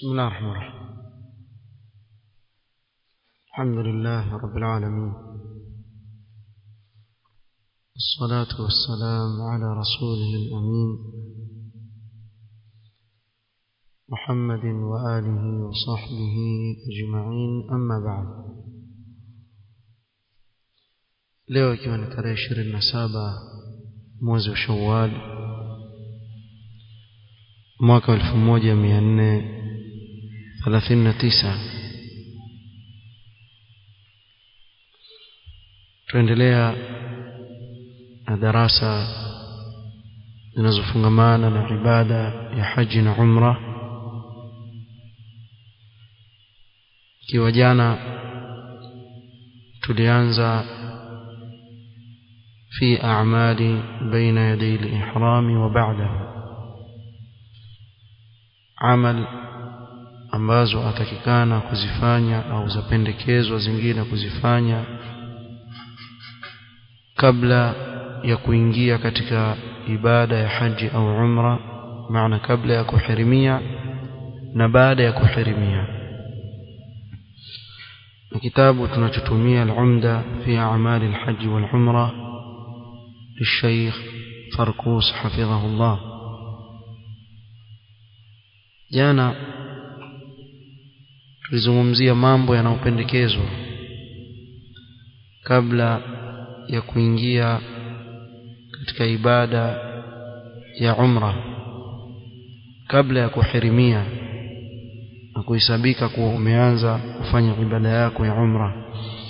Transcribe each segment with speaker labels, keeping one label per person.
Speaker 1: بسم الله الرحمن الرحيم الحمد لله رب العالمين الصلاة والسلام على رسوله الأمين محمد وآله وصحبه أجمعين أما بعد leo ikiwa ni tarehe ishirini na saba mwezi wa shawal mwaka wa elfu moja mia nne thelathini na tisa tuendelea na darasa zinazofungamana na ibada ya haji na umra ikiwa jana tulianza في أعمال بين يدي الإحرام وبعده عمل ambazo atakikana kuzifanya au zapendekezwa zingine kuzifanya kabla ya kuingia katika ibada ya haji au umra maana kabla ya kuhirimia na baada ya kuhirimia na kitabu tunachotumia al-umda fi a'mal al-hajj wal-umra للشيخ فركوس حفظه الله jana tulizungumzia mambo yanayopendekezwa kabla ya kuingia katika ibada ya umra kabla ya kuhirimia na kuhesabika kuwa umeanza kufanya ibada yako ya umra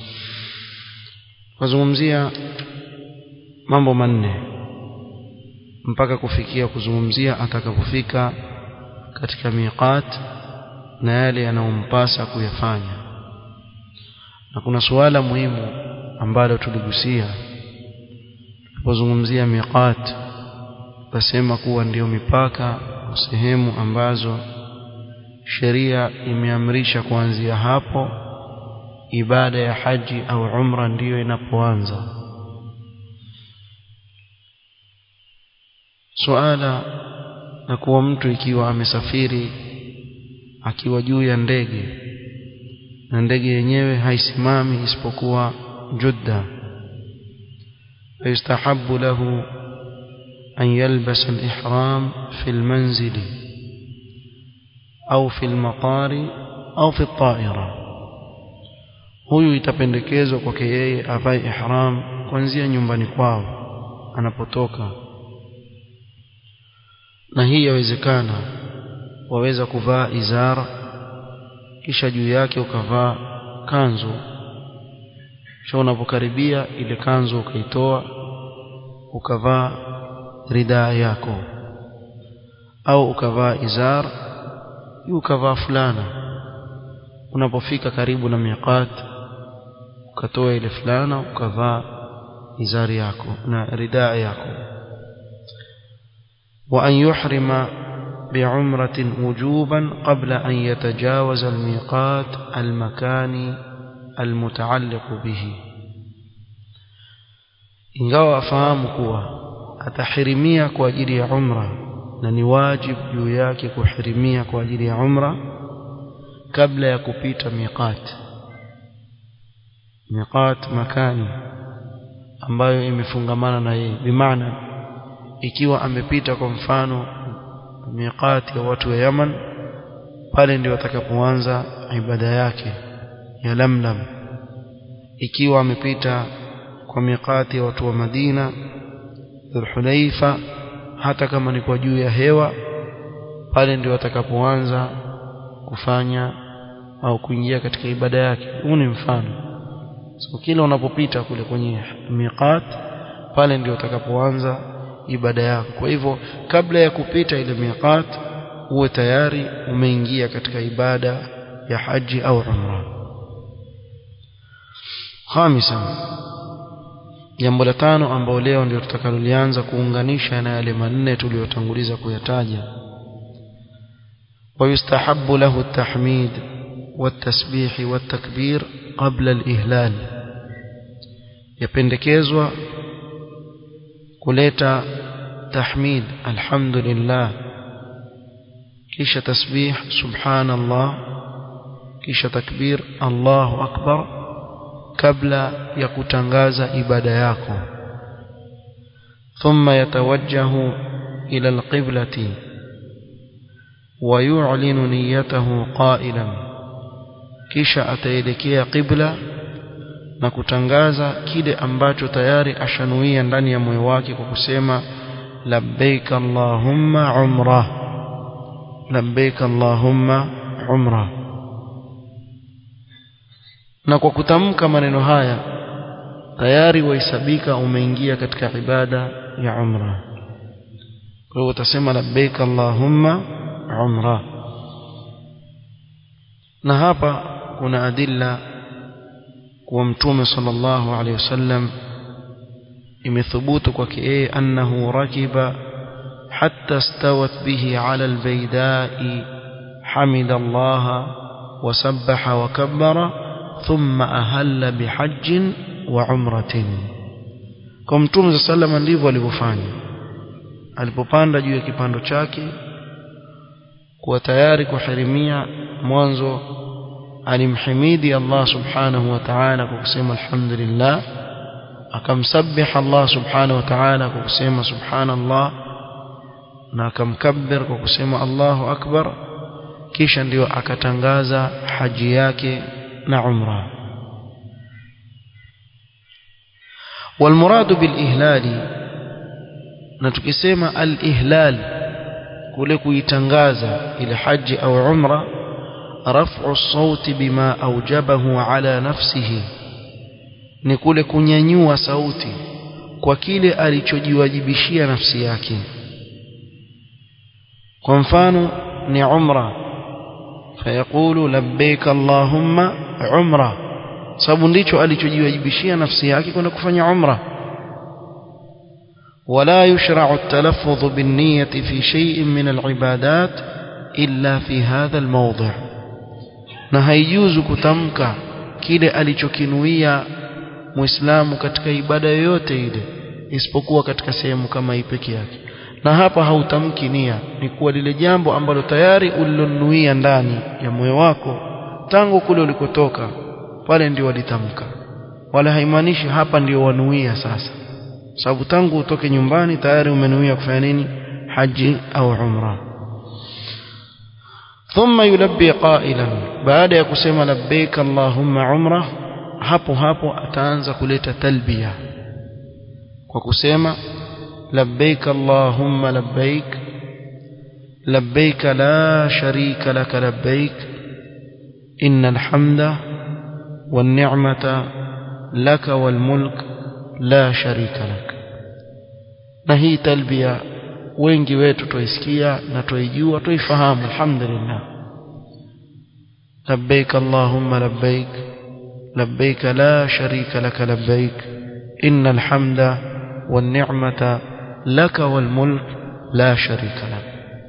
Speaker 1: kuzungumzia mambo manne mpaka kufikia kuzungumzia atakapofika katika miqat na yale yanayompasa kuyafanya na kuna suala muhimu ambalo tuligusia tulipozungumzia miqat tasema kuwa ndiyo mipaka sehemu ambazo sheria imeamrisha kuanzia hapo ibada ya haji au umra ndiyo inapoanza suala na kuwa mtu ikiwa amesafiri akiwa juu ya ndege na ndege yenyewe haisimami isipokuwa Judda فيستحب له أن يلبس الإحرام في المنزل أو في المطار أو في الطائرة huyu itapendekezwa kwake yeye avae ihram kuanzia nyumbani kwao anapotoka na hii yawezekana waweza kuvaa izara kisha juu yake ukavaa kanzu kisha unapokaribia ile kanzu ukaitoa ukavaa ridaa yako au ukavaa izar ukavaa fulana unapofika karibu na miqat ukatoa ile fulana ukavaa izari yako na ridaa yako وأن يحرم بعمرة وجوبا قبل أن يتجاوز الميقات المكان المتعلق به ingawa afahamu kuwa atahirimia kwa ajili ya umra na ni wajibu juu yake kuhirimia kwa ajili ya umra kabla ya kupita miqat miqat makani ambayo imefungamana na yeye bimaana ikiwa amepita kwa mfano miqati ya watu wa Yaman pale ndio atakapoanza ibada yake ya Lamlam ikiwa amepita kwa miqati ya watu wa Madina Dhulhulaifa hata kama ni kwa juu ya hewa pale ndio atakapoanza kufanya au kuingia katika ibada yake huu ni mfano so kila unapopita kule kwenye miqat pale ndio utakapoanza ibada yako kwa hivyo kabla ya kupita ile miqat uwe tayari umeingia katika ibada ya haji au umra khamisa jambo la tano ambalo leo ndio tutakalolianza kuunganisha na yale manne tuliyotanguliza kuyataja ويستحب له التحميد والتسبيح والتكبير قبل الإهلال يpendekezwa kuleta tahmid alhamdulillah kisha tasbih subhanallah kisha takbir Allahu akbar kabla ya kutangaza ibada yako ثم يتوجه إلى القبلة ويعلن نيته قائلا kisha ataelekea qibla na kutangaza kile ambacho tayari ashanuia ndani ya moyo wake kwa kusema labbaik allahumma umra labbaik allahumma umra na kwa kutamka maneno haya tayari wahesabika umeingia katika ibada ya umra kwa hiyo utasema labbaik allahumma umra na hapa kuna adilla kuwa mtume sallallahu alaihi wasallam imethubutu kwake yeye annahu rakiba hatta stawat bihi ala albaydai hamida Allah wasabbaha wa kabbara thumma ahalla bihajjin wa umratin kwa mtume sallallahu ndivyo alivyofanya alipopanda juu ya kipando chake kuwa tayari kuharimia mwanzo alimhimidi Allah subhanahu wa ta'ala kwa kusema alhamdulillah akamsabih Allah subhanahu wa ta'ala kwa kusema subhanallah na akamkabbir kwa kusema Allahu akbar kisha ndio akatangaza haji yake na umra والمراد بالإهلال نتكسم الإهلال kule kuitangaza ile haji au umra رفع الصوت بما أوجبه على نفسه ni kule kunyanyua sauti kwa kile alichojiwajibishia nafsi yake kwa mfano ni umra fayaqulu labbaik allahumma umra sababu ndicho alichojiwajibishia nafsi yake kwenda kufanya umra ولا يشرع التلفظ بالنية في شيء من العبادات إلا في هذا الموضع na haijuzu kutamka kile alichokinuia muislamu katika ibada yoyote ile isipokuwa katika sehemu kama hii peke yake na hapa hautamki nia ni kuwa lile jambo ambalo tayari ulilonuia ndani ya moyo wako tangu kule ulikotoka pale ndio walitamka wala haimaanishi hapa ndio wanuia sasa sababu tangu utoke nyumbani tayari umenuia kufanya nini haji au umra ثم يلبي قائلا baada ya kusema labbaik allahumma umra hapo hapo ataanza kuleta talbia kwa kusema labbaik allahumma labbaik labbaik la sharika lak labbaik innal hamda wan ni'mata lak wal mulk la sharika lak na hii talbia wengi wetu tuisikia na tuijua tuifahamu alhamdulillah labbaik allahumma labbaik labbaik la sharika lak labbaik innal hamda wan ni'mata lak wal mulk la sharika lak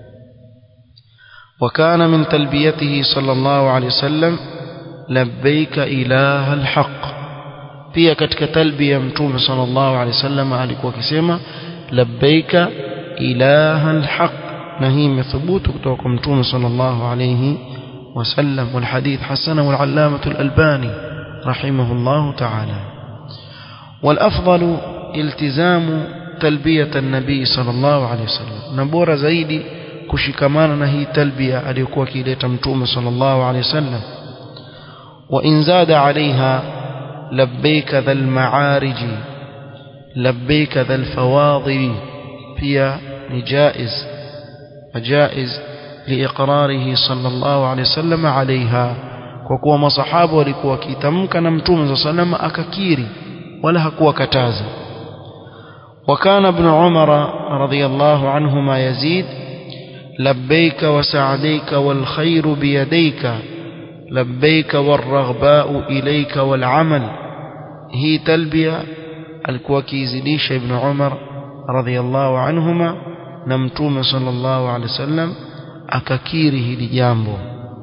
Speaker 1: وكان من تلبيته صلى الله عليه وسلم لبيك إله الحق pia katika talbia mtume sallallahu alaihi wasallam alikuwa akisema labbaika ilaha alhaq na hii imethubutu kutoka kwa mtume sallallahu alaihi wasallam والحديث حسنه العلامه الالباني رحمه الله تعالى والافضل التزام تلبيه النبي صلى الله عليه وسلم نبورا zaidi kushikamana na hii talbia aliyokuwa akileta mtume sallallahu alaihi wasallam وان زاد عليها لبيك ذا المعارج لبيك ذا الفواضل pia ni jaiz jaiz liiqrarihi sallallahu alayhi wasallam alaiha kwa kuwa masahaba walikuwa wakitamka na mtume sallam akakiri wala hakuwa kataza وكان ابن عمر رضي الله عنهما يزيد لبيك وسعديك والخير بيديك لبيك والرغباء إليك والعمل هي تلبية الكوكي زديش ابن عمر رضي الله عنهما نمتوم صلى الله عليه وسلم akakiri hili jambo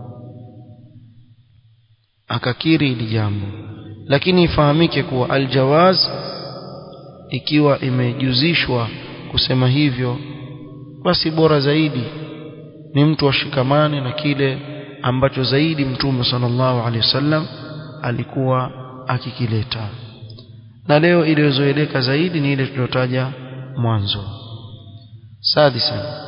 Speaker 1: akakiri hili jambo lakini ifahamike kuwa aljawaz ikiwa imejuzishwa kusema hivyo basi bora zaidi ni mtu ashikamane na kile ambacho zaidi mtume sallallahu alaihi wasallam alikuwa akikileta na leo iliyozoeleka zaidi ni ile tuliyotaja mwanzo سادسا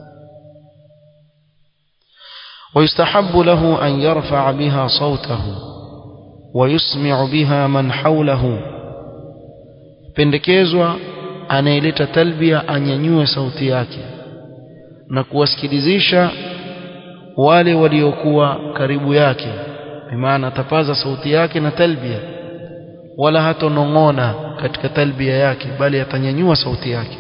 Speaker 1: ويستحب له أن يرفع بها صوته ويسمع بها من حوله pendekezwa anayeleta talbia anyanyue sauti yake na kuwasikilizisha wale waliokuwa karibu yake bimaana atapaza sauti yake na talbia wala hatonong'ona katika talbia yake bali atanyanyua sauti yake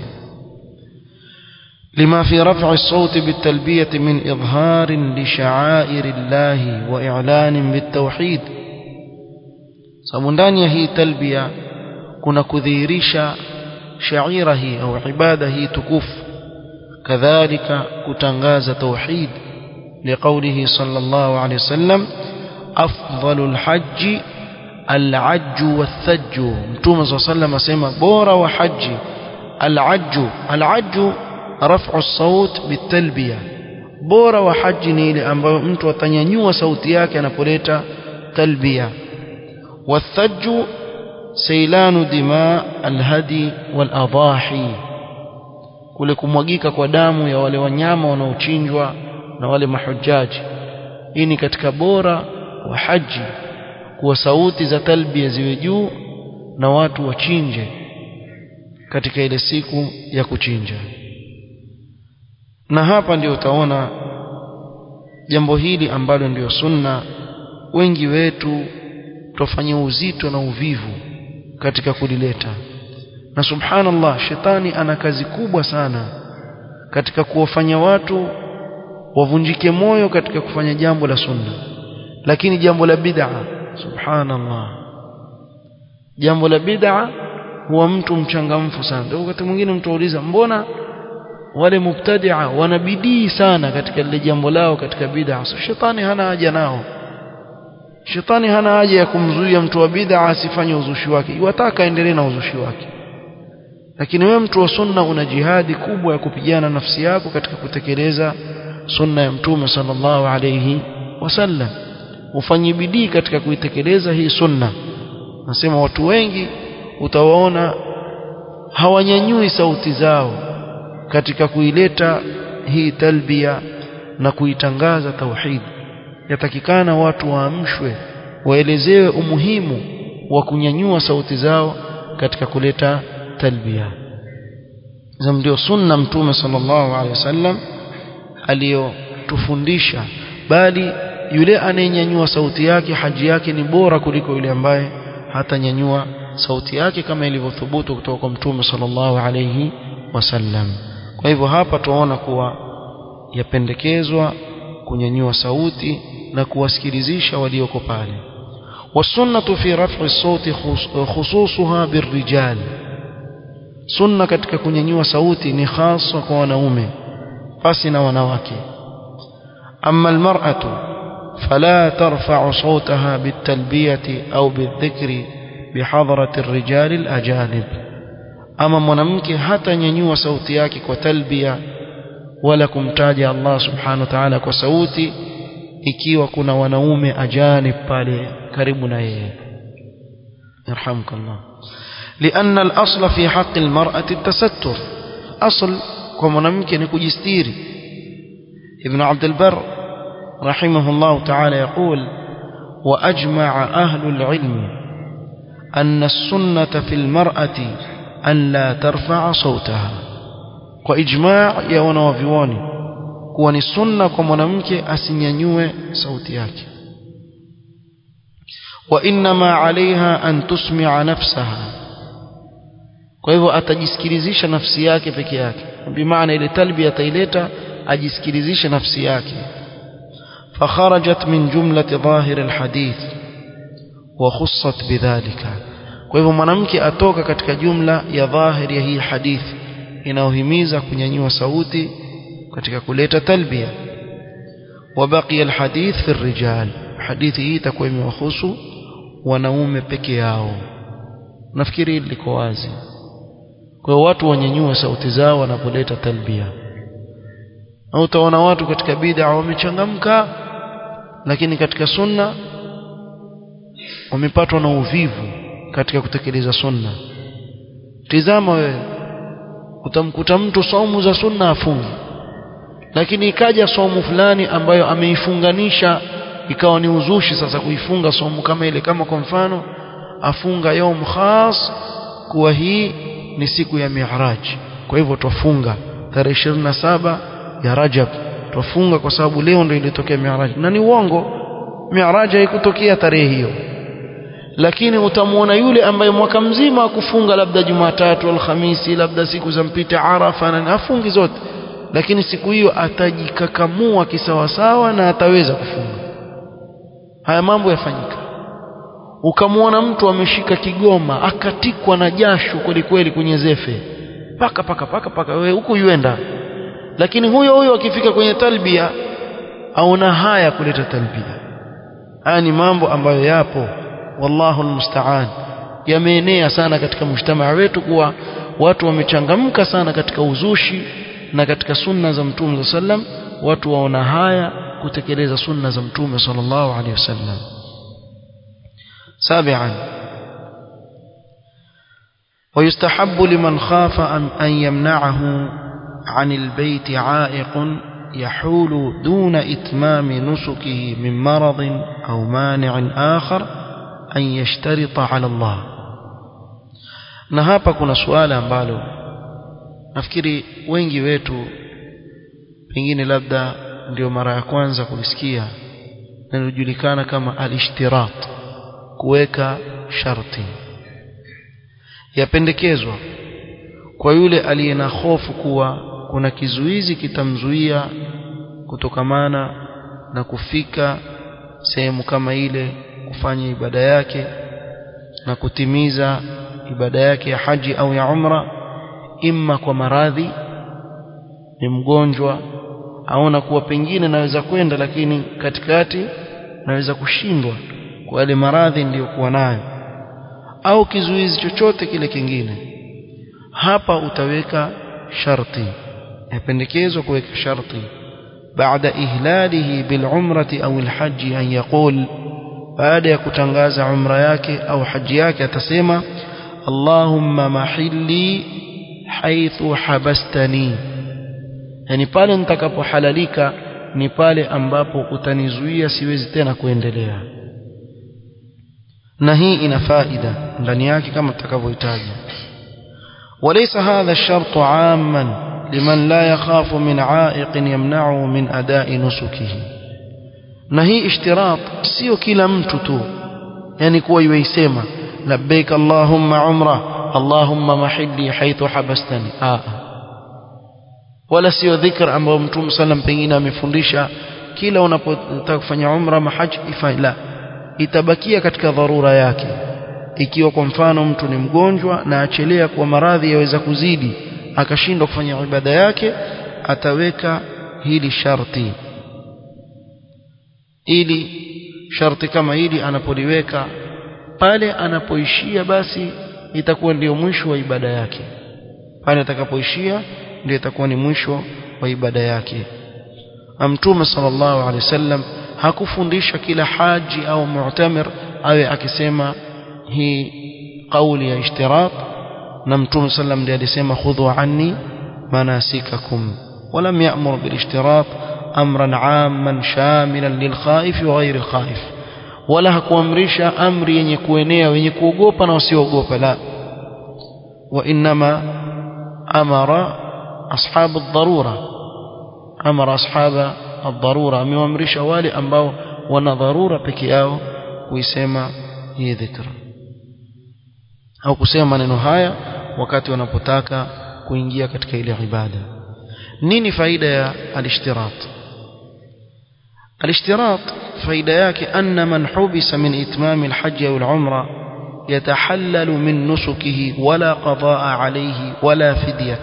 Speaker 1: لما في رفع الصوت بالتلبية من إظهار لشعائر الله وإعلان بالتوحيد سمندانيا هي تلبية كنا كذيريشا شعيره أو عباده تكف كذلك كتنغاز توحيد لقوله صلى الله عليه وسلم أفضل الحج العج والثج متوم صلى الله عليه وسلم سيما بورا وحج العج العج رفع الصوت بالتلبية bora wa haji ni ile ambayo mtu atanyanyua sauti yake anapoleta talbia wathaju sailanu dima alhadi waladahi kule kumwagika kwa damu ya wale wanyama wanaochinjwa na wale mahujaji hii ni katika bora wa haji kuwa sauti za talbia ziwe juu na watu wachinje katika ile siku ya kuchinja na hapa ndio utaona jambo hili ambalo ndio sunna wengi wetu tufanye uzito na uvivu katika kulileta na subhanallah shetani ana kazi kubwa sana katika kuwafanya watu wavunjike moyo katika kufanya jambo la sunna lakini jambo la bid'a subhanallah jambo la bid'a huwa mtu mchangamfu sana ndio wakati mwingine mtu auliza mbona wale mubtadia wanabidii sana katika lile jambo lao katika bid'a so, shetani hana haja nao shetani hana haja ya kumzuia mtu wa bid'a asifanye uzushi wake iwataka aendelee na uzushi wake lakini wewe mtu wa sunna una jihadi kubwa ya kupigana nafsi yako katika kutekeleza sunna ya mtume sallallahu alayhi wasallam ufanye bidii katika kuitekeleza hii sunna nasema watu wengi utawaona hawanyanyui sauti zao katika kuileta hii talbia na kuitangaza tauhid yatakikana watu waamshwe waelezewe umuhimu wa kunyanyua sauti zao katika kuleta talbia za ndio sunna mtume sallallahu alaihi wasallam aliyotufundisha bali yule anayenyanyua sauti yake haji yake ni bora kuliko yule ambaye hatanyanyua sauti yake kama ilivyothubutu kutoka kwa mtume sallallahu alaihi wasallam kwa hivyo hapa tunaona kuwa yapendekezwa kunyanyua sauti na kuwasikilizisha walioko pale wasunnatu fi raf'i sauti khususuha birrijal sunna katika kunyanyua sauti ni hasa kwa wanaume pasi na wanawake amma almar'atu fala tarfa'u sawtaha bitalbiyati au bidhikri bihadrati الرجال الأجانب ama mwanamke hatanyanyua sauti yake kwa talbia wala kumtaja Allah subhanahu wa ta'ala kwa sauti ikiwa kuna wanaume ajanib pale karibu na yeye yarhamukallah لأن الأصل في حق المرأة التستر أصل كمنامك نكجستيري ابن عبد البر رحمه الله تعالى يقول وأجمع أهل العلم أن السنة في المرأة أن لا ترفع صوتها وإجماع يا wanawavyuoni kuwa ni sunna kwa mwanamke asinyanyue sauti yake وإنما عليها أن تسمع نفسها kwa hivyo atajisikilizisha nafsi yake peke yake bimaana ile talbi ataileta ajisikilizishe nafsi yake فخرجت من جملة ظاهر الحديث وخصت بذلك kwa hivyo mwanamke atoka katika jumla ya dhahiri ya hii hadithi inayohimiza kunyanyua sauti katika kuleta talbia وبقي الحديث في الرجال hadithi hii itakuwa imewahusu wanaume peke yao nafikiri hili liko wazi kwa hiyo watu wanyanyue sauti zao wanapoleta talbia au utaona watu katika bid'a wamechangamka lakini katika sunna wamepatwa na uvivu katika kutekeleza sunna tizama wewe utamkuta mtu saumu za sunna afungi lakini ikaja saumu fulani ambayo ameifunganisha ikawa ni uzushi sasa kuifunga saumu kama ile kama kwa mfano afunga yaum khas kuwa hii ni siku ya mi'raj kwa hivyo twafunga tarehe 27 ya Rajab twafunga kwa sababu leo ndio ilitokea mi'raj na ni uongo mi'raj haikutokea tarehe hiyo lakini utamuona yule ambaye mwaka mzima akufunga labda Jumatatu Alhamisi labda siku za mpita Arafa na afungi zote lakini siku hiyo atajikakamua kisawasawa na ataweza kufunga haya mambo yafanyika ukamwona mtu ameshika kigoma akatikwa na jasho kweli kweli kwenye zefe paka paka paka paka wewe huku yuenda lakini huyo huyo akifika kwenye talbia aona haya kuleta talbia haya ni mambo ambayo yapo wallahu almusta'an yameenea sana katika mujtamaa wetu kuwa watu wamechangamka sana katika uzushi na katika sunna za mtume sallam watu waona haya kutekeleza sunna za mtume sallallahu alaihi wasallam سابعا ويستحب لمن خاف أن, أن يمنعه عن البيت عائق يحول دون إتمام نسكه من مرض أو مانع آخر أن يشترط على الله na hapa kuna suala ambalo nafikiri wengi wetu pengine labda ndio mara ya kwanza kulisikia linalojulikana kama al-ishtirat kuweka sharti yapendekezwa kwa yule aliye na hofu kuwa kuna kizuizi kitamzuia kutokamana na kufika sehemu kama ile kufanya ibada yake na kutimiza ibada yake ya haji au ya umra imma kwa maradhi ni mgonjwa aona kuwa pengine naweza kwenda lakini katikati naweza kushindwa kwa yale maradhi niliyokuwa nayo au kizuizi chochote kile kingine hapa utaweka sharti yapendekezwa kuweka sharti baada ihlalihi bilumrati au alhaji an yaqul baada ya kutangaza umra yake au haji yake atasema Allahumma mahilli haithu habastani yani pale nitakapohalalika ni pale ambapo utanizuia siwezi tena kuendelea na hii ina faida ndani yake kama tutakavyohitaji وليس هذا الشرط عاما لمن لا يخاف من عائق يمنعه من أداء نسكه na hii ishtirat sio kila mtu tu yani kuwa yuisema labbaik allahumma umra allahumma mahilli haithu habastani ah wala sio dhikr ambao mtume sallam pengine amefundisha kila unapotaka kufanya umra mahaji ifanye la itabakia katika dharura yake ikiwa kwa mfano mtu ni mgonjwa na achelea kwa maradhi yaweza kuzidi akashindwa kufanya ibada yake ataweka hili sharti ili sharti kama hili anapoliweka pale anapoishia basi itakuwa ndio mwisho wa ibada yake pale atakapoishia ndio itakuwa ni mwisho wa ibada yake Mtume sallallahu alaihi wasallam hakufundisha kila haji au mu'tamir awe akisema hii kauli ya ishtirat na Mtume sallam ndiye alisema khudhu anni manasikakum ولم يأمر بالاشتراط أمرا عاما شاملا للخائف وغير الخائف ولا hakuamrisha amri yenye kuenea wenye kuogopa na wasiogopa la وإنما أمر أصحاب الضرورة أمر أصحاب الضرورة amewamrisha wale ambao wana dharura peke yao kuisema hii dhikra au kusema maneno haya wakati wanapotaka kuingia katika ile ibada nini faida ya alishtirat alishtirat faida yake anna man hubisa min itmam alhajj au alumra يتحلل من نسكه ولا قضاء عليه ولا فدية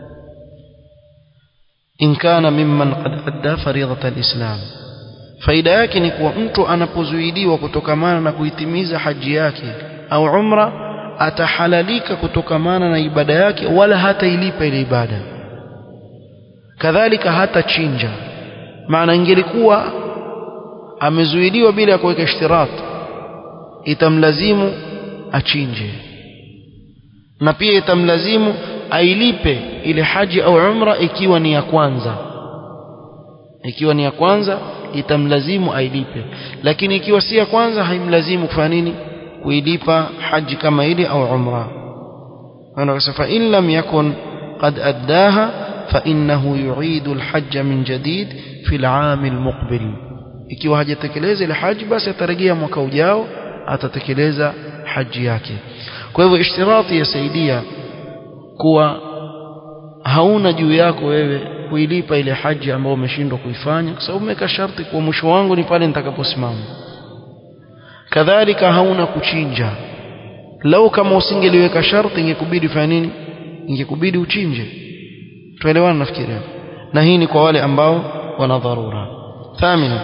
Speaker 1: إن كان ممن قد أدى فريضة الإسلام faida yake ni kuwa mtu anapozuidiwa kutokamana na kuitimiza haji yake au umra atahalalika kutokamana na ibada yake wala hata ilipa ile ibada kadhalika hata chinja maana ingelikuwa amezuiliwa bila ya kuweka ishtirat itamlazimu achinje na pia itamlazimu ailipe ile haji au umra ikiwa ni ya kwanza ikiwa ni ya kwanza itamlazimu ailipe lakini ikiwa si ya kwanza haimlazimu kufanya nini kuilipa haji kama ile au umra anasema in lam yakun qad addaha fa innahu yu'idu alhajj min jadid fi al'am almuqbil ikiwa hajatekeleza ile haji basi atarejea mwaka ujao atatekeleza haji yake kwa hivyo ishtirati yasaidia kuwa hauna juu yako wewe kuilipa ile haji ambayo umeshindwa kuifanya kwa sababu umeweka sharti kwa mwisho wangu ni pale nitakaposimama kadhalika hauna kuchinja lau kama usingeliweka sharti ingekubidi fanya nini ingekubidi uchinje tuelewana nafikiria na hii ni kwa wale ambao wana dharura thamina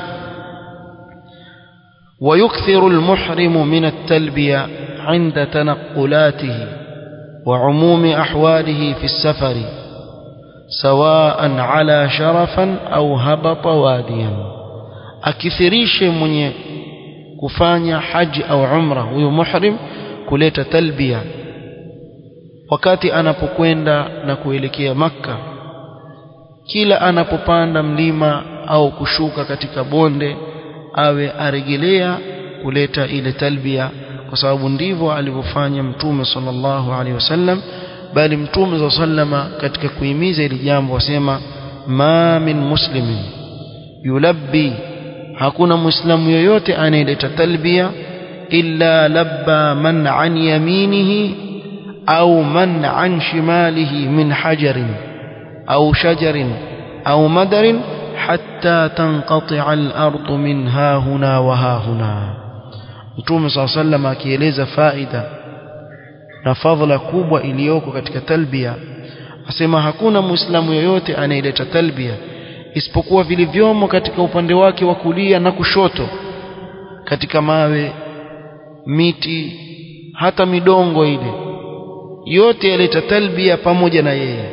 Speaker 1: ويكثر المحرم من التلبية عند تنقلاته وعموم أحواله في السفر سواء على شرفا أو هبط واديا أكثريش من kufanya haji au umra huyo muhrim kuleta talbia wakati anapokwenda na kuelekea makka kila anapopanda mlima au kushuka katika bonde awe aregelea kuleta ile talbia kwa sababu ndivyo alivyofanya mtume sallallahu alaihi wasallam bali mtume sallama katika kuhimiza ili jambo wasema ma min muslimin yulabbi hakuna muislamu yoyote anayeleta talbia illa labba man an yaminihi au man an shimalihi min hajarin au shajarin au madarin حتى تنقطع الأرض من ها هنا وها هنا Mtume صلى الله عليه وسلم akieleza faida na fadhila kubwa iliyoko katika talbia asema hakuna muislamu yoyote anayeleta talbia isipokuwa vilivyomo katika upande wake wa kulia na kushoto katika mawe miti hata midongo ile yote yaleta talbia pamoja na yeye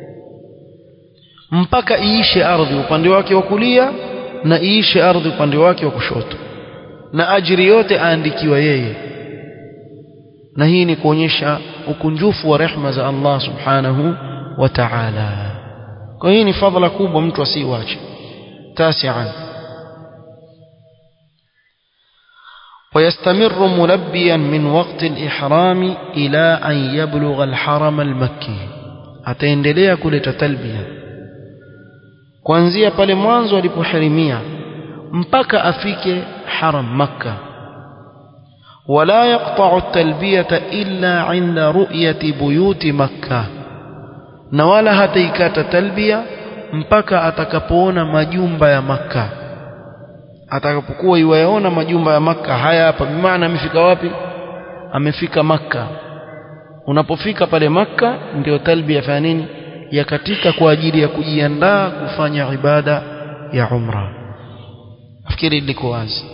Speaker 1: mpaka iishe ardhi upande wake wa kulia na iishe ardhi upande wake wa kushoto na ajiri yote aandikiwa yeye na hii ni kuonyesha ukunjufu wa rehma za Allah subhanahu wa ta'ala kwa hii ni fadhila kubwa mtu asiiache tasian ويستمر ملبيا من وقت الإحرام إلى أن يبلغ الحرم المكي ataendelea kuleta talbia kuanzia pale mwanzo alipoharimia mpaka afike haram makka wala yaqta'u at-talbiyata illa 'inda ru'yati buyuti makka na wala hataikata talbia mpaka atakapoona majumba ya makka atakapokuwa iwayaona majumba ya makka haya hapa bimaana amefika wapi amefika makka unapofika pale makka ndio talbia fanya nini ya katika kwa ajili ya kujiandaa kufanya ibada ya umra nafikiri liko wazi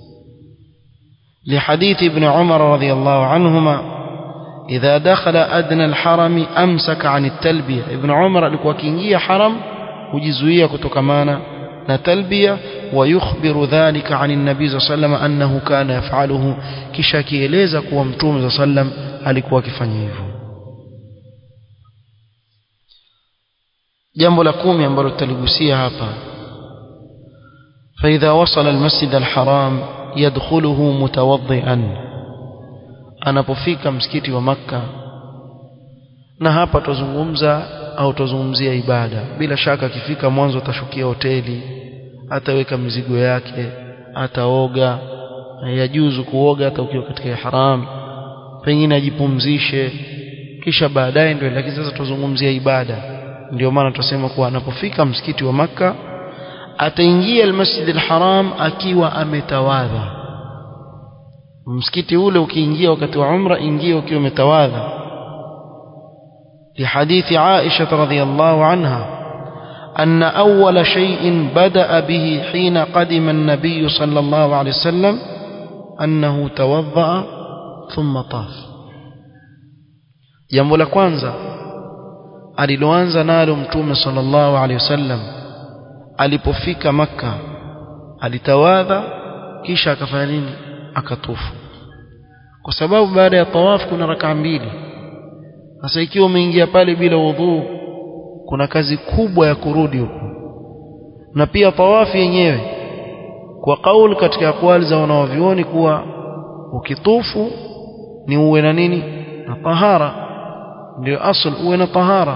Speaker 1: لحديث ابن عمر رضي الله عنهما إذا دخل أدنى الحرم أمسك عن التلبية ابن عمر alikuwa akiingia haram hujizuia kutokamana na talbia ويخبر ذلك عن النبي صلى الله عليه وسلم أنه كان يفعله kisha kieleza kuwa mtume صلى الله عليه وسلم alikuwa akifanya hivyo jambo la kumi ambalo tutaligusia hapa فإذا وصل المسجد الحرام يدخله متوضئا anapofika msikiti wa makka na hapa tuzungumza au tuzungumzia ibada bila shaka akifika mwanzo atashukia hoteli ataweka mizigo yake ataoga yajuzu kuoga hata ukiwa katika haram pengine ajipumzishe kisha baadaye ndio lakini sasa tuzungumzia ibada ndio maana tutasema kuwa anapofika msikiti wa makka ataingia almasjid alharam akiwa ametawadha msikiti ule ukiingia wakati wa umra ingia ukiwa umetawadha لحديث عائشة رضي الله عنها أن أول شيء بدأ به حين قدم النبي صلى الله عليه وسلم أنه توضأ ثم طاف jambo la kwanza aliloanza nalo mtume sallallahu alaihi wasallam alipofika makka alitawadha kisha akafanya nini akatufu kwa sababu baada ya tawaf kuna rakaa mbili sasa ikiwa umeingia pale bila udhu kuna kazi kubwa ya kurudi huko na pia tawafu yenyewe kwa kauli katika akwali za wanawavyuoni kuwa ukitufu ni uwe na nini na tahara ndio asl uwe na tahara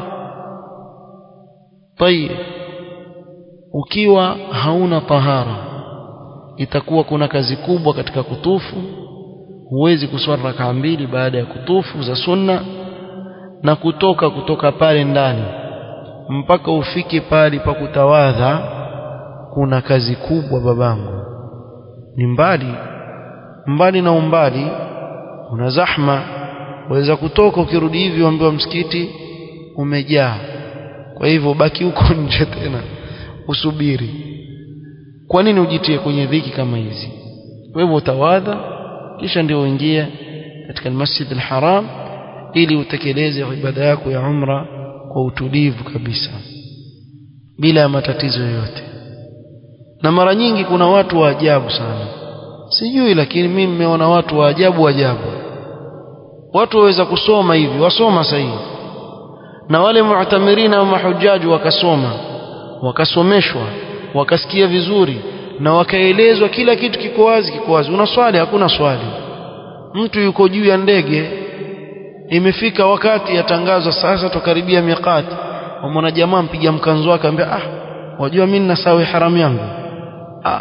Speaker 1: tayib ukiwa hauna tahara itakuwa kuna kazi kubwa katika kutufu huwezi kuswali rakaa mbili baada ya kutufu za sunna na kutoka kutoka pale ndani mpaka ufike pale pa kutawadha kuna kazi kubwa babangu ni mbali mbali na umbali una zahma waweza kutoka ukirudi hivi uambiwa msikiti umejaa kwa hivyo baki huko nje tena usubiri kwa nini ujitie kwenye dhiki kama hizi wewe utawadha kisha ndio uingie katika almasjid alharam ili utekeleze ibada yako ya umra kwa utulivu kabisa bila ya matatizo yoyote na mara nyingi kuna watu wa ajabu sana sijui lakini mimi nimeona watu wa ajabu ajabu watu waweza kusoma hivi wasoma sahihi na wale mu'tamirina wa mahujaji wakasoma wakasomeshwa wakasikia vizuri na wakaelezwa kila kitu kiko wazi kiko wazi una swali hakuna swali mtu yuko juu ya ndege imefika wakati yatangazwa sasa tukaribia miqati wamwona jamaa mpiga mkanzo wake ambia ah wajua mimi nasawi haramu yangu ah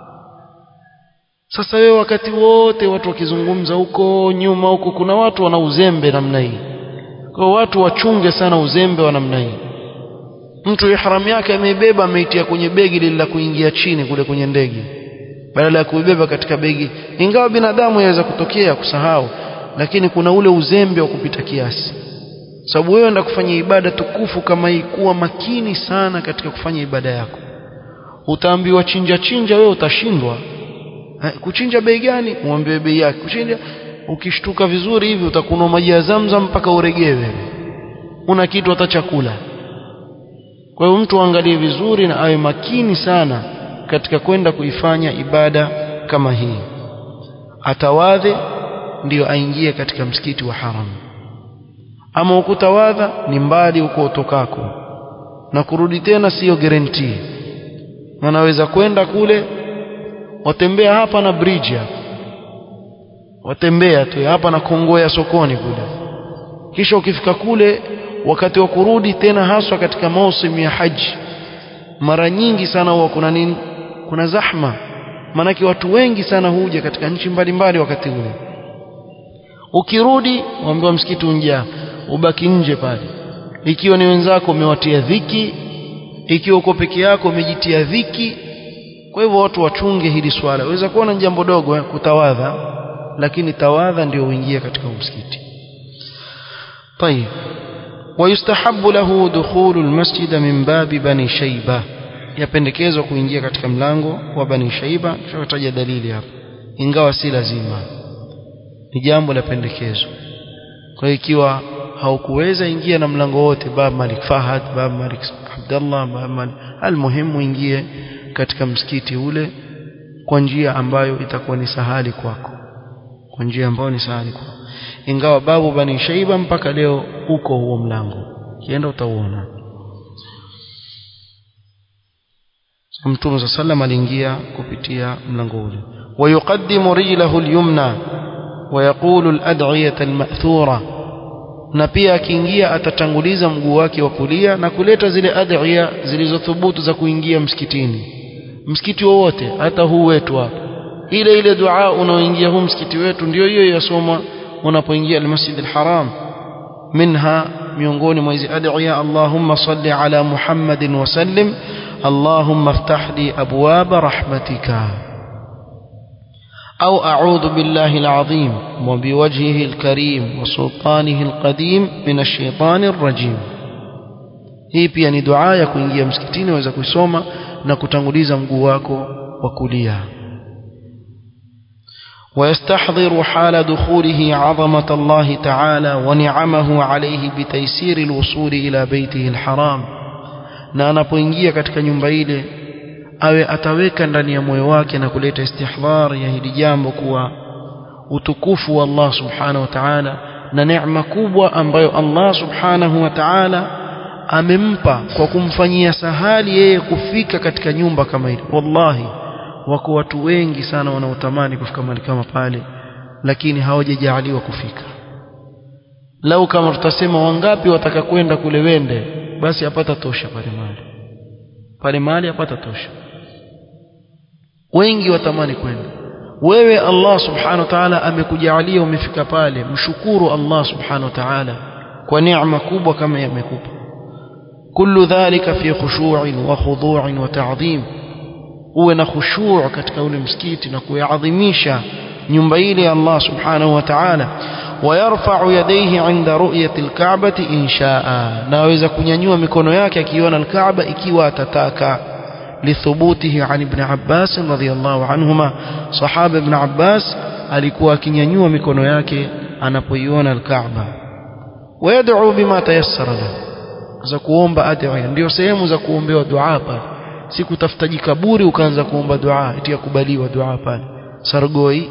Speaker 1: sasa wewe wakati wote watu wakizungumza huko nyuma huko kuna watu wana uzembe namna hii kwa watu wachunge sana uzembe wa namna hii mtu ihram yake ameibeba ameitia kwenye begi lile la kuingia chini kule kwenye ndege badala ya kuibeba katika begi ingawa binadamu yaweza kutokea kusahau lakini kuna ule uzembe wa kupita kiasi sababu wewe enda kufanya ibada tukufu kama hii kuwa makini sana katika kufanya ibada yako utaambiwa chinja chinja wewe utashindwa kuchinja bei gani muambiwe bei yake kuchinja ukishtuka vizuri hivi utakunwa maji ya zamzam mpaka uregewe una kitu hata chakula kwa hiyo mtu aangalie vizuri na awe makini sana katika kwenda kuifanya ibada kama hii atawadhe ndiyo aingie katika msikiti wa haram ama ukutawadha ni mbali huko utokako na kurudi tena siyo guarantee wanaweza kwenda kule watembea hapa na bridge hapa watembea tu hapa na kongoya sokoni kule kisha ukifika kule wakati wa kurudi tena haswa katika mausimu ya haji mara nyingi sana huwa kuna nini kuna zahma maanake watu wengi sana huja katika nchi mbalimbali wakati ule ukirudi waambiwa msikiti unjaa ubaki nje pale ikiwa ni wenzako umewatia dhiki ikiwa uko peke yako umejitia dhiki kwa hivyo watu wachunge hili swala waweza kuona ni jambo dogo eh, kutawadha lakini tawadha ndio uingie katika msikiti طيب ويستحب له دخول المسجد من باب بني شيبة yapendekezwa kuingia katika mlango wa bani shaiba tutataja dalili hapa ingawa si lazima ni jambo la pendekezo kwa hiyo ikiwa haukuweza ingia na mlango wote bab malik fahad bab malik abdallah bab malik almuhimu ingie katika msikiti ule kwa njia ambayo itakuwa ni sahali kwako kwa njia ambayo ni sahali kwako ingawa babu bani shaiba mpaka leo uko huo mlango kienda utauona mtume sa sallam aliingia kupitia mlango ule ويقدم رجله اليمنى ويقول الأدعية المأثورة na pia akiingia atatanguliza mguu wake wa kulia na kuleta zile adhiya zilizothubutu za kuingia msikitini msikiti wowote hata huu wetu hapa ile ile dua unaoingia huu msikiti wetu ndio hiyo yasomwa unapoingia almasjid alharam minha miongoni mwa hizi adhiya allahumma salli ala muhammadin wa sallim allahumma iftah li abwaba rahmatika أو أعوذ بالله العظيم وبوجهه الكريم وسلطانه القديم من الشيطان الرجيم hii pia ni dua ya kuingia msikitini waweza kuisoma na kutanguliza mguu wako wa kulia ويستحضر حال دخوله عظمة الله تعالى ونعمه عليه بتيسير الوصول إلى بيته الحرام na anapoingia katika nyumba ile awe ataweka ndani ya moyo wake na kuleta istihdhar ya hili jambo kuwa utukufu wa Allah subhanahu wa ta'ala na neema kubwa ambayo Allah subhanahu wa ta'ala amempa kwa kumfanyia sahali yeye kufika katika nyumba kama hili wallahi wako watu wengi sana wanaotamani kufika mahali kama pale lakini hawajajaaliwa kufika lau kama tutasema wangapi wataka kwenda kule wende basi apata tosha pale mahali pale mahali apata tosha wengi watamani kwenda wewe Allah subhanahu wa ta'ala amekujalia umefika pale mshukuru Allah subhanahu wa ta'ala kwa neema kubwa kama yamekupa kullu dhalika fi khushu'in wa khudu'in wa ta'dhim uwe na khushu' katika ule msikiti na kuadhimisha nyumba ile ya Allah subhanahu wa ta'ala ويرفع يديه عند رؤية الكعبة إن شاء ناويز كنينيوا مكونو yake akiona الكعبة ikiwa atataka لثبوته عن ابن عباس رضي الله عنهما صحابة ابن عباس alikuwa akinyanyua mikono yake anapoiona al-Kaaba ويدعو بما تيسر له za kuomba adhiya ndio sehemu za kuombewa dua pale si kutafuta jikaburi ukaanza kuomba dua eti yakubaliwa dua pale sargoi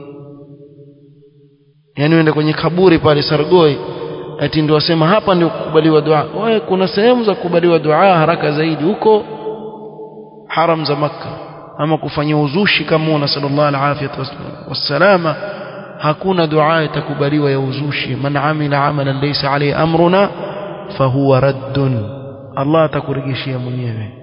Speaker 1: yani uende kwenye kaburi pale sargoi eti ndio wasema hapa ndio kukubaliwa dua wewe kuna sehemu za kukubaliwa dua haraka zaidi huko haram za makka ama kufanya uzushi kama una sallallahu alaihi wasallama hakuna dua itakubaliwa ya uzushi man amila amalan laysa alayhi amruna fahuwa raddun Allah atakurejeshia mwenyewe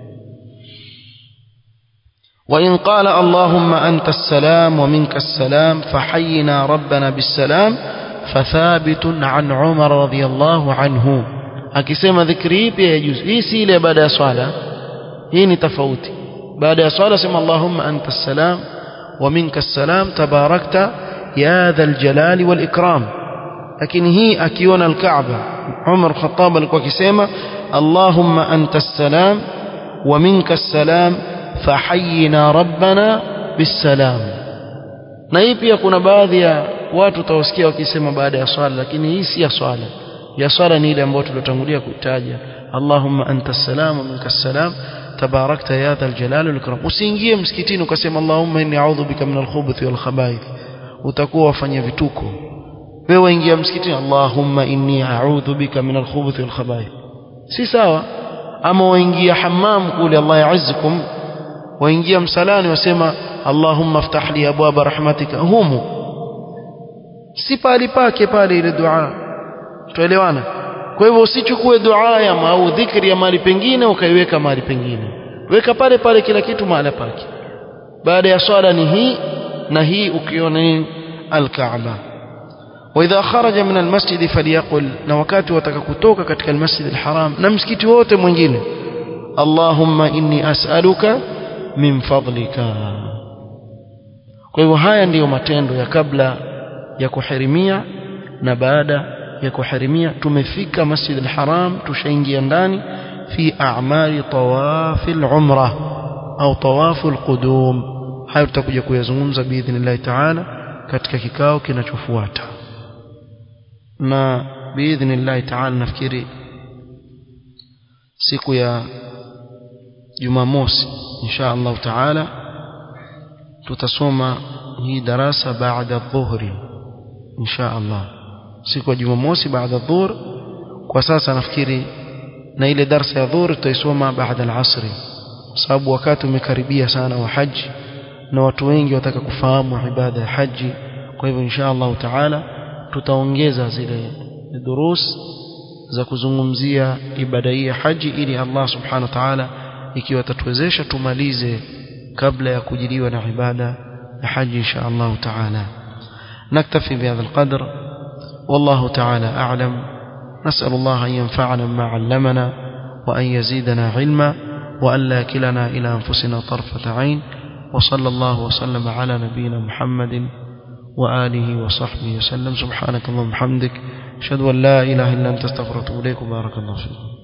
Speaker 1: وإن قال اللهم أنت السلام ومنك السلام فحينا ربنا بالسلام فثابت عن عمر رضي الله عنه akisema dhikri ipi yajuzu hii si ile baada ya swala hii ni tofauti baada ya swala sema allahumma anta salam wa minka salam tabarakta ya dha aljalali wal ikram lakini hii akiona alkaaba Umar Khattab alikuwa akisema allahumma anta salam wa minka salam fahayina rabbana bisalam na hii pia kuna baadhi ya watu utawasikia wakisema baada ya swala lakini hii si ya swala ya swala ni ile ambayo tulotangulia kutaja Allahumma anta salam wa minka salam tabarakta ya dhal jalal wal ikram usiingie msikitini ukasema Allahumma inni a'udhu bika min al-khubuthi wal khaba'ith utakuwa wafanya vituko wewe ingia msikitini Allahumma inni a'udhu bika min al-khubuthi wal khaba'ith si sawa ama waingia hammam kule Allah ya'izzukum waingia msalani wasema Allahumma ftah li abwaba rahmatika humu si pali pake pale ile dua tuelewana kwa hivyo usichukue dua ya au dhikri ya mahali pengine ukaiweka mahali pengine weka pale pale kila kitu mahali pake baada ya swala ni hii na hii ukiona nini al-Kaaba واذا خرج من المسجد فليقل na wakati wataka kutoka katika al-Masjid al-Haram na msikiti wote mwingine Allahumma inni as'aluka min fadlika kwa hivyo haya ndiyo matendo ya kabla ya kuhirimia na baada ya kuhirimia tumefika Masjid al-Haram tushaingia ndani fi a'mali tawaf al-umra au tawaf al-qudum hayo tutakuja kuyazungumza biidhnillah ta'ala katika kikao kinachofuata na biidhnillah ta'ala nafikiri siku ya Jumamosi insha Allah taala tutasoma hii darasa baada dhuhri insha Allah siku ya Jumamosi baada dhuhur kwa sasa nafikiri na ile darasa ya dhuhur tutaisoma baada al-asri sababu wakati umekaribia sana wa haji na watu wengi wataka kufahamu ibada ya haji kwa hivyo insha Allah taala tutaongeza zile durus za kuzungumzia ibada hii ya haji ili Allah subhanahu wa ta'ala ikiwa tatuwezesha tumalize kabla ya kujiliwa na ibada ya haji insha Allah taala نكتفي بهذا القدر والله تعالى أعلم نسأل الله أن ينفعنا بما علمنا وأن يزيدنا علما وأن لا كلنا إلى أنفسنا طرفة عين وصلى الله وسلم على نبينا محمد وآله وصحبه وسلم سبحانك اللهم وبحمدك أشهد أن لا إله إلا أنت استغفرك وأتوب إليك وبارك الله فيكم